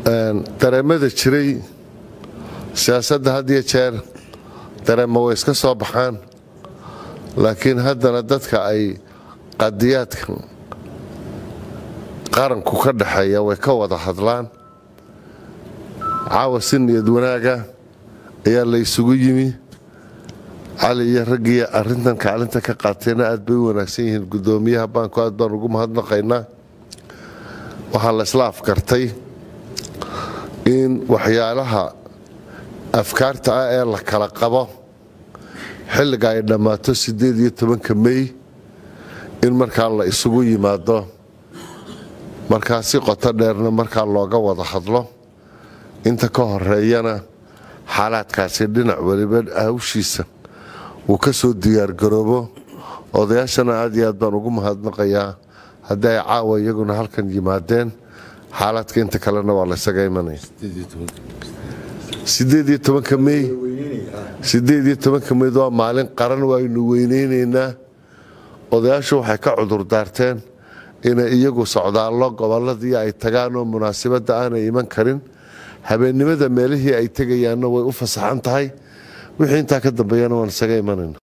dareemada jiray siyaasadda had iyo jeer dareema way iska soo baxaan laakiin haddana dadka ay qadiyaadka qaranku ka dhexeeya way ka wada hadlaan caawa si niyad wanaaga ayaa la isugu yimi cali iyo raggii arintan kaalinta ka qaateenna aad bay u wanaagsan yihiin gudoomiyaha baanku aad baan ugu mahadnaqaynaa waxaa la isla afgartay in waxyaalaha afkaarta ah ee la kala qabo xilliga ay dhammaato siddeed iyo tobanka mey in markaa la isugu yimaado markaa si qoto dheerna markaa looga wada hadlo inta ka horeeyana xaalaadkaasi dhinac weliba hawshiisa uu ka soo diyaargaroobo odayaashana aad iyo aad baan ugu mahadnaqayaa haddii ay caawa iyaguna halkan yimaadeen xaalaadka inta kalena waa laysaga imanaya sideediyo tobanka mey sideediyo tobanka meyd waa maalin qaran waaynu weyneynaynaa odayaashu waxay ka cudur daarteen inay iyagu socdaallo gobolladii ay tagaan oo munaasabadda aanay iman karin habeennimada meelihii ay tegayaanna way u fasaxan tahay wixii intaa ka dambeeyana waan isaga imanayna